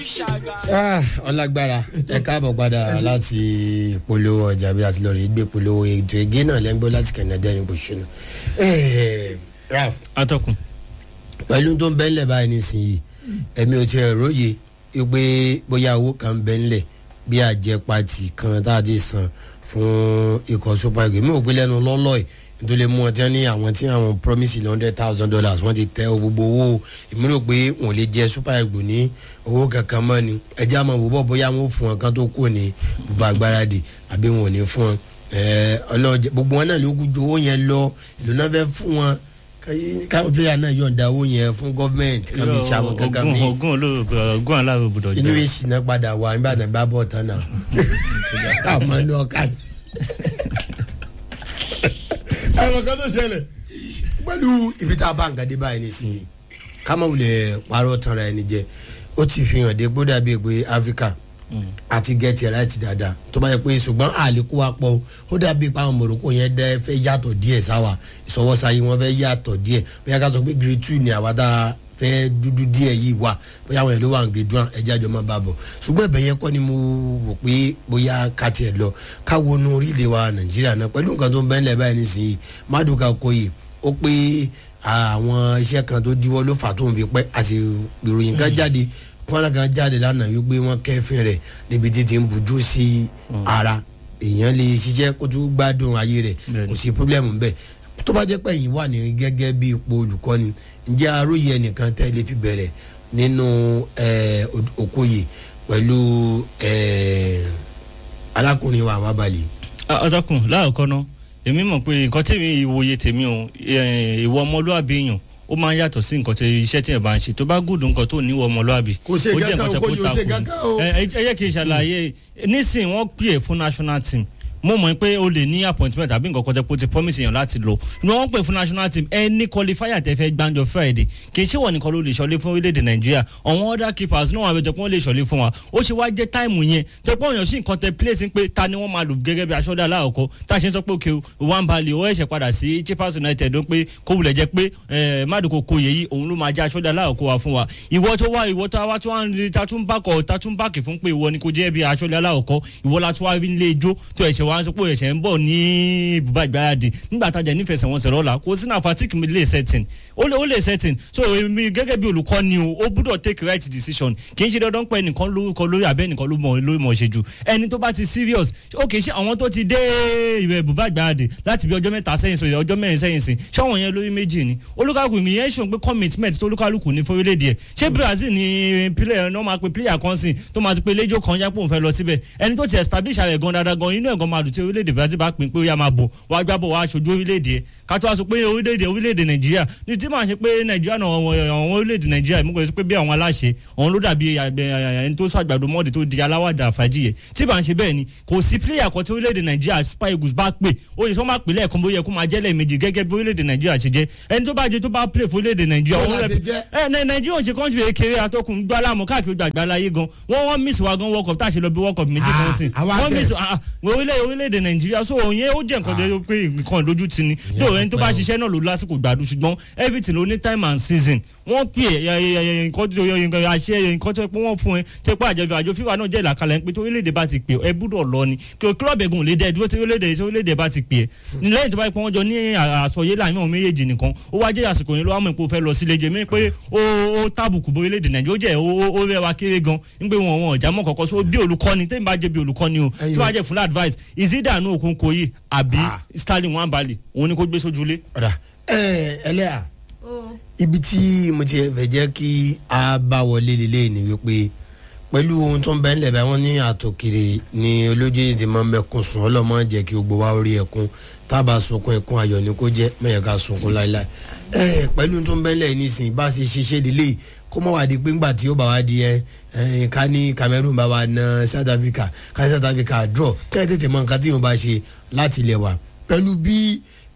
ọlágbára ẹ káàbọ̀ padà láti polówó ọjà bí a ti lọ rí gbé polówó ètò ege náà lẹ́ńgbọ́ láti kẹ̀nẹ́dẹ́ ní bòṣùnà. raf atọ́kùn. pẹ̀lú tó ń bẹ́ ńlẹ̀ báyìí nísìnyí ẹ̀mí ò tiẹ̀ róye pé bóyá owó kan bẹ́ ńlẹ̀ bí àjẹpàtì kan tá a ti san fún ikọ̀ super eagles mi ò gbé lẹ́nu lọ́lọ́ yìí tó lè mú ọtí ní àwọn tí àwọn promise ilé hundred thousand dollars wọ́n ti tẹ gbogbo owó ìmúlò pé wọ́n lè jẹ super eagles ní owó kankan mọ́ ni ẹjẹ́ àmọ́ wò bọ́ bóyá wọ́n fún wọn kan tó kù ní bùbá agbáradì àbí wọn ò ní fún wọn ọlọ́ọ̀jẹ gbogbo wọn náà ló kú ju owó yẹn lọ ìlú náà fẹ́ fún wọn káwọn player náà yọ̀ǹda owó yẹn fún gọ́ọ̀mẹ̀ntì kan bí sàwọn kankan mi ogun olóògbé ogun aláwọ̀ gbọdọ̀ inú èsì náà padà wà nígbà náà bá bọ̀ tán náà àmọ́ ní ọkà ni àwọn kan tó ṣẹlẹ̀ pẹ̀lú ibi tá a bá nǹkan dé báyìí nísìnyí ká má wulẹ̀ parọ́ tanra ẹni jẹ ó ti fi hàn dé gbódà bíi pé áfíríkà àti gẹ̀ẹ́tì ẹ̀rá ti dáadáa tó bá yẹ pé ṣùgbọ́n àlékún wa pọ̀ ó dàbí pé àwọn mọ̀rọ̀kọ yẹn dẹ́ fẹ́ yàtọ̀ díẹ̀ sáwà ìsọwọ́sáyé wọn fẹ́ yàtọ̀ díẹ̀ bóyá ká sọ pé grade two ni àwa tá a fẹ́ dúdú díẹ̀ yìí wà bóyá àwọn èlò wà ní grade one ẹja jọ máa bá bọ̀ ṣùgbọ́n ẹ̀bẹ̀ yẹn kọ́ ni mo wò pé bóyá ká tiẹ̀ lọ ká wọnú orílẹ̀ wa nàìjíríà náà pẹ̀lú nǹkan tó ń bẹ́ẹ̀ lẹ̀ báyìí nísìnyí Maduka Okoye ó pé àwọn iṣẹ́ kan tó díwọ́ ló fà tó ń fi pẹ́ àti ìròyìn kan jáde fúnra kan jáde lánàá wípé wọ́n kẹ́fìn rẹ̀ níbi tí ti ń bujú sí ara èèyàn lè ṣiṣẹ́ kó tó gbádùn ayé rẹ̀ kò sí pírọ́blẹ́mù bẹ́ẹ̀ tó bá jẹ́ pé ẹ̀yin wà ní gẹ́gẹ́ bí ipò olùkọ́ni ǹjẹ́ aróyè ẹnìkan tẹ́ lè fi bẹ̀rẹ̀ nínú Okoye pẹ̀lú alákùnrin wa àwábalẹ̀. atọ́kùn láàkọ́ náà èmi mọ̀ pé nǹkan tèmi ìwòye tèmi o ìwọ ọmọlúwàbí èèyàn ó máa ń yàtọ̀ sí nǹkan tí iṣẹ́ tí ẹ̀ bá ń ṣe tó bá gùdù nǹkan tó níwọ̀ ọmọlúwàbí kò ṣe gàgà o kò yóò ṣe gàgà o. ẹ yẹ kí n ṣàlàyé nísìnyí wọ́n pè é fún national team mo mọ̀ pé o lè ní appointment àbí nǹkan kan tẹ́ kó ti promise èèyàn láti lọ ni wọ́n pè fún national team ẹni qualifier tẹ́ fẹ́ gbàǹjọ friday kì í ṣe wọ́n nìkan ló lè ṣọlé fún orílẹ̀-èdè nàìjíríà àwọn other keepers náà wọ́n àbẹ̀jọ pé wọ́n lè ṣọlé fún wa ó ṣe wá jẹ́ táìmù yẹn tó pé òyìnbó sí nǹkan tẹ place pé ta ni wọ́n máa lò gẹ́gẹ́ bí aṣọ́dá aláàkọ́ tá a ṣe ń sọ pé òkè one bali ó ẹ̀ṣẹ̀ padà sí chippers united ó pé kó wulẹ̀ jẹ́ pé Maduka Okoye yìí òun ló máa jẹ́ aṣọ́dá aláàkọ́ wa fún wa ìwọ tó wá ìwọ tó wá tó wá ń rí tatún bákọ̀ tatún bákì fún pé ìwọ ni kò jẹ́ bí aṣọ́dá aláàkọ́ ìwọ la tó wá rí ilé ijó tó ẹ̀ṣẹ̀ wá ń sọ pé ẹ̀ṣẹ̀ ń bọ̀ ní ibùba ìgbáradì nígbà tájà nífẹsẹ̀wọnsẹ̀ lọ́la kò sí náà fatigue mi lè setting ó lè ó lè setting so èmi gẹ́gẹ́ bí olùkọ́ ni o ó gbúdọ̀ take right decision kì í ṣe dandan pé ẹnìkan lórúkọ lórí abẹ́ ẹnìkan ló mọ̀ ló mọ̀ ṣe jù ẹni tó bá ti serious ó kì í ṣe àwọn tó ti dé ìbẹ̀ ibùba ìgbáradì láti bí ọjọ́ mẹ́ta sẹ́yìn sọ ọjọ́ mẹ́rin sẹ́yìn sìn ṣọ́wọ́n yẹn lórí méjì ni olúkàlùkù mi yẹn ṣòun pé commitment tó olúkàlùkù ní fórílẹ̀-èdè ẹ̀ ṣé Brazil ni player náà máa pe player kan sìn tó máa ti pe lẹ́jọ́ kan yá pò ń fẹ́ lọ síbẹ̀ ẹni tó ti establish ààrẹ gan dáadáa gan inú ẹ̀ gan máa dùn tí orílẹ̀-èdè Brazil bá pín pé ó yá máa bọ̀ wá gbábọ̀ wá aṣojú orílẹ̀-èdè ẹ̀ ká tó wá sọ pé orílẹ̀-èdè orílẹ̀-èdè nàìjíríà ní tí màá ṣe pé nàìjíríà náà àwọn orílẹ̀-èdè nàìjíríà mú kò sí pé bí àwọn aláṣẹ àwọn ló dàbí ẹni tó sọ àgbàdo mọ́ọ̀dì tó di aláwàdà fàájì yẹ tí bá ń ṣe bẹ́ẹ̀ ni kò sí pílẹ̀yà kan tí orílẹ̀-èdè nàìjíríà super eagles bá pè ó yẹ kó má pè lẹ́ẹ̀kan bóyá kó máa jẹ́ lẹ́ẹ̀mejì gẹ́gẹ́ bí orílẹ̀-èdè nàìjíríà ṣe jẹ́ ẹni tó bá jẹ tó bá play fún orílẹ̀-èdè nàìjíríà nàìjíríà ò ṣe kọ́ńtù ekele atọ́kùn gbọ́ aláàmú káàkiri gbàgbà láyé gan wọ́n wọ́n miss wa gan world cup tá a ṣe lọ bí world cup méjì kan sí wọ́n miss orílẹ̀-èdè nàìjíríà so òun yẹn ó jẹ́ nǹkan tó pé nǹkan ìdójú ti ni tó ẹni tó bá ṣiṣẹ́ náà ló lásìkò gbádùn ṣùgbọ́n everything ló ní time and season wọ́n pè é nǹkan tó àṣẹ nǹkan tó pé wọ́n fún ẹ tó pé àjọ àjọ fífa náà jẹ́ ìlàkalẹ̀ ń pé tó orílẹ̀-èdè bá ti pè ẹ gbúdọ̀ lọ ni kí o kílọ̀bù ẹ̀gùn lè dẹ́ dúró tí orílẹ̀-èdè tí orílẹ̀-èdè bá ti pè é lẹ́yìn tó bá pé wọ́n jọ ní àsọyé láàrin àwọn méjèèjì nìkan ó wá jẹ́ àsìkò yẹn ló wá mọ̀ pé ó fẹ́ lọ sílé jẹ́ mi pé ó tábùkù bó orílẹ̀-èdè nàìjíríà ó jẹ́ ó rẹwà kéré gan ń pé wọn wọn ọ̀já mọ́ kọ̀ọ̀kan so bí olùkọ́ni tẹ́mi bá jẹ́ bí olùkọ́ni o tí wọ́n á jẹ́ fún advice ìzídàánú òkun kòyí àbí Sterling Nwabali òun ni kò gbé sójúlé. ọ̀dà ẹ ẹlẹ́yà ibi tí mo ti fẹ́ jẹ́ kí a bá wọlé lélẹ̀ ni wípé pẹ̀lú ohun tó ń bẹ ńlẹ̀ bá wọn ní àtòkèrè ni olójú ti máa ń mẹ́kun sùn ọlọ́mọ jẹ́ kí gbogbo wa rí ẹkún tábà sunkún ẹkún ayọ̀ ni kó jẹ́ mẹ́yẹ̀ ká sunkún láéláé ẹ pẹ̀lú ohun tó ń bẹ ńlẹ̀ nísìnyí bá a ṣe ṣiṣẹ́ délé kó mọ̀ wá di pé ńgbà tí ó bá wá di ẹ ká ní Cameroon bá wa na South Africa ká ní South Africa draw kẹ́ ẹ tètè mọ nǹkan tí yóò bá ṣe láti ilẹ̀ wa pẹ̀lú bí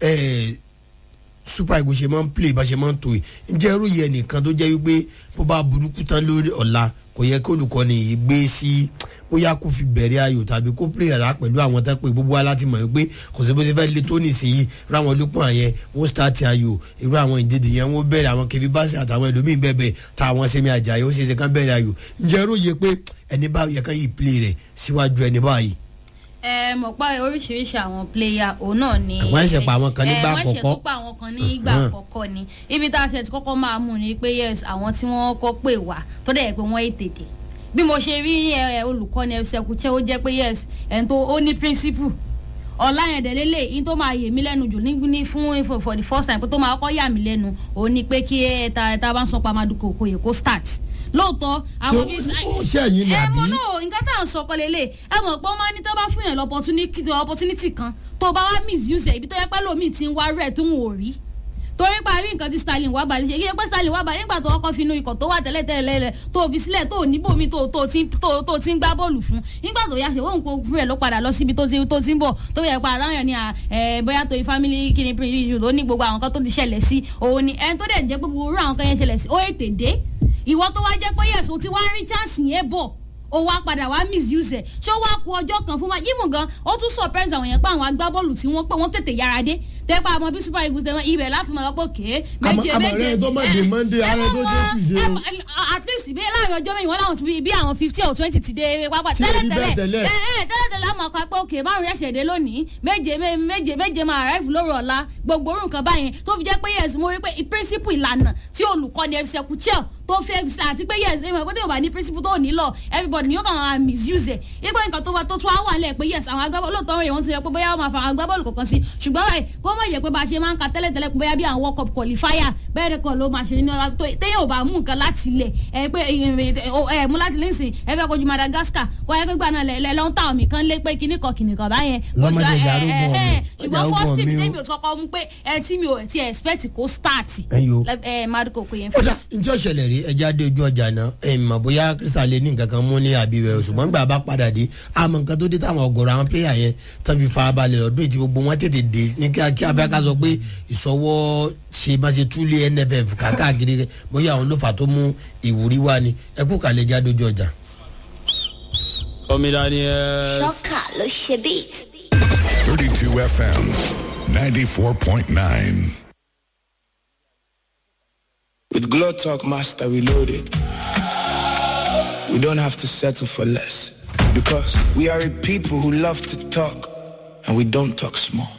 super eagles ṣe máa ń play bá ṣe máa ń tó yìí ǹjẹ́ irú yẹn nìkan tó jẹ́ wípé bó bá burúkú tán lórí ọ̀la kò yẹ kí olùkọ́ni yìí gbé sí bóyá kó fi bẹ̀rẹ̀ ayò tàbí kó play rà pẹ̀lú àwọn tó pé gbogbo wa láti mọ̀ pé kò sí bó ṣe fẹ́ lé tó nìsín irú àwọn olùpọ̀ yẹn wọ́n start ayò irú àwọn ìdíje yẹn wọ́n bẹ̀rẹ̀ àwọn kẹfí báṣẹ àtàwọn ẹlòmíín bẹ́ẹ̀ bẹ́ẹ̀ tá àwọn sẹ́mi àjàyè ó ṣe é ṣe kán bẹ̀rẹ̀ ayò ǹjẹ́ ẹrú yẹ pé ẹni bá yẹ kán yìí play rẹ̀ síwájú ẹni báyìí ẹ mọ̀ pé oríṣiríṣi àwọn player òun náà ni. Wọ́n ṣẹ̀ṣẹ̀ pa àwọn kan nígbà ẹ, wọ́n ṣẹ̀ àkọ́kọ́. tó pa àwọn kan nígbà Hàn. àkọ́kọ́ ni ibi tá a ṣe ti kọ́kọ́ máa mú ni pé yes àwọn tí wọ́n kọ́ pè wá tó dẹ̀ pé wọ́n ètèdè bí mo ṣe rí ẹ, ẹ, olùkọ́ni ẹ̀ṣẹ̀kùchẹ́ ó jẹ́ pé yes ẹ̀ tó ó ní principle ọ̀la yẹn dẹ̀ lélẹ̀ yín tó máa yè mí lẹ́nu jù ní ní fún for- for the first time pé tó máa kọ́ yà mí lẹ́nu òun ni pé kí ẹ ta ta bá ń sọ pàmádùkọ̀ kò yẹ kó start lóòótọ́ àwọn bíi ó ṣẹ̀yìn ni ẹ àbí mọ náà nǹkan tá à ń sọ kọ́ lélẹ̀ ẹ mọ̀ pé wọ́n máa ní tó bá fún yàn lọ́pọ̀tunity opportunity kan tó bá wá misuse ẹ̀ ibi tó yẹ pé lómi ti ń wá rẹ̀ tó ń wò rí torí pa rí nǹkan tí Sterling wà balẹ̀ ṣe kí ẹ pé Sterling wà balẹ̀ nígbà tó kọ́kọ́ fi inú ikọ̀ tó wà tẹ́lẹ̀ tẹ́lẹ̀ lẹ̀ tó fi sílẹ̀ tó níbòmí tó tó ti tó tó ti ń gbá bọ́ọ̀lù fún nígbà tó yá ṣe wọ́n kó fún ẹ̀ ló padà lọ síbi tó ti tó ti ń bọ̀ tó yẹ pa àdáyàn ni à, ẹ, bóyá tó family kini issue ló ní gbogbo àwọn kan tó ti ṣẹlẹ̀ sí òun ni ẹni tó dẹ̀ jẹ́ pé gbogbo irú àwọn kan yẹn ṣẹlẹ̀ sí ó ètè dé ìwọ tó wá jẹ́ pé yẹ̀sùn o ti wá rí chance yẹn bọ̀ ó wá padà wá misuse ẹ̀ ṣé ó wá ku ọjọ́ kan fún wa yíwùn gan ó tún surprise àwọn yẹn pé àwọn agbábọ́ọ̀lù tí wọ́n pé wọ́n tètè yára dé tẹ́pẹ́ àmọ́ bí super eagles tẹ́wọ́n ibẹ̀ láti mọ̀ pé kéé méje Àmọ́- àmọ́ méje rẹ̀ tó má dé Monday, ẹ ààrẹ mọ̀ tó dé wọ́n, Tuesday ẹ o. mọ̀- at least bí láàrin ọjọ́ mẹ́yìn wọ́n láwọn ti bí- bí àwọn fifteen or twenty ti dé pápá Tí ò rí bẹ́ẹ̀ tẹ́lẹ̀ tẹ́lẹ̀. tẹ́lẹ̀ ẹ ẹ tẹ́lẹ̀ tẹ́lẹ̀ àmọ́ ọkọ̀ pé òkè márùn ẹ̀ṣẹ̀ dé lónìí méje mé- méje méje máa arrive lóru ọ̀la gbogbo orun kan báyẹn tó fi jẹ́ pé yes mo rí pé principle ìlànà tí olùkọ́ni ẹ̀fisẹ̀ kúchẹ́ tó fi ẹ̀fisẹ̀ àti pé yes ẹ̀mọ̀ pé tí o bá ní principle tó ní lọ everybody ni yóò kàn máa misuse ẹ̀ ipò nǹkan tó wà tó tún á wà lẹ̀ pé yes àwọn agbábọ́ọ̀lù lóòótọ́ rẹ̀ wọ́n ti yẹ pé bóyá wọ́n máa fa àwọn agbábọ́ọ̀lù kọ̀ọ̀kan sí ṣùgbọ́n báyìí kó mọ̀ yẹ pé bá a ṣe máa ń ka tẹ́lẹ̀tẹ́lẹ̀ pé bóyá bí àwọn world cup qualifier bẹ́ẹ̀ rẹ̀ kọ́ ló máa ṣe ní ọ̀la tó téyàn ò bá mú nǹkan láti ilẹ̀ ẹ pé ẹ mú láti lẹ́sìn ẹ fẹ́ kojú Madagascar kó ẹ pé gbà náà lẹ́ lọ́n ta omi kan lé pé kíní kan kìnì kan báyẹn. Bó ṣe- Lọ́mọdé ẹ- ìjà arúgbó ẹ- ẹ- ọ̀mì. ṣùgbọ́n Ìjà first arúgbó team ọ̀mì o. tẹ́mi ò kọ́kọ́ mú pé ẹ tí mi ò ti expect kó start Ẹyọ. ẹ Maduko kò yẹn ó dà njẹ́ ọ̀ṣẹ̀lẹ̀ rí ẹja dé ojú ọjà náà ẹ̀ mọ̀ bóyá Crystal lè ní nǹkan kan mú ní àbí rẹ̀ ṣùgbọ́n gbà bá padà dé àmọ́ nǹkan tó dé táwọn ọ̀gọ̀rọ̀ àwọn pléyà yẹn tán fi farabalẹ̀ lọ́dún èyí tí gbogbo wọn tètè dé ní kíákíá bẹ́ẹ̀ ká sọ pé ìsọwọ́ ṣe bá ṣe túlé NFF káàkiri bóyá àwọn ló fà tó mú ìwúrí wá ni ẹ kú kàlẹ́ ẹja dé ojú ọjà. Omi Daniel. Ṣọ́kà ló ṣe beat. 32 FM 94.9. With Glow Talk Master Reloaded, we don't have to settle for less. Because we are a people who love to talk and we don't talk small.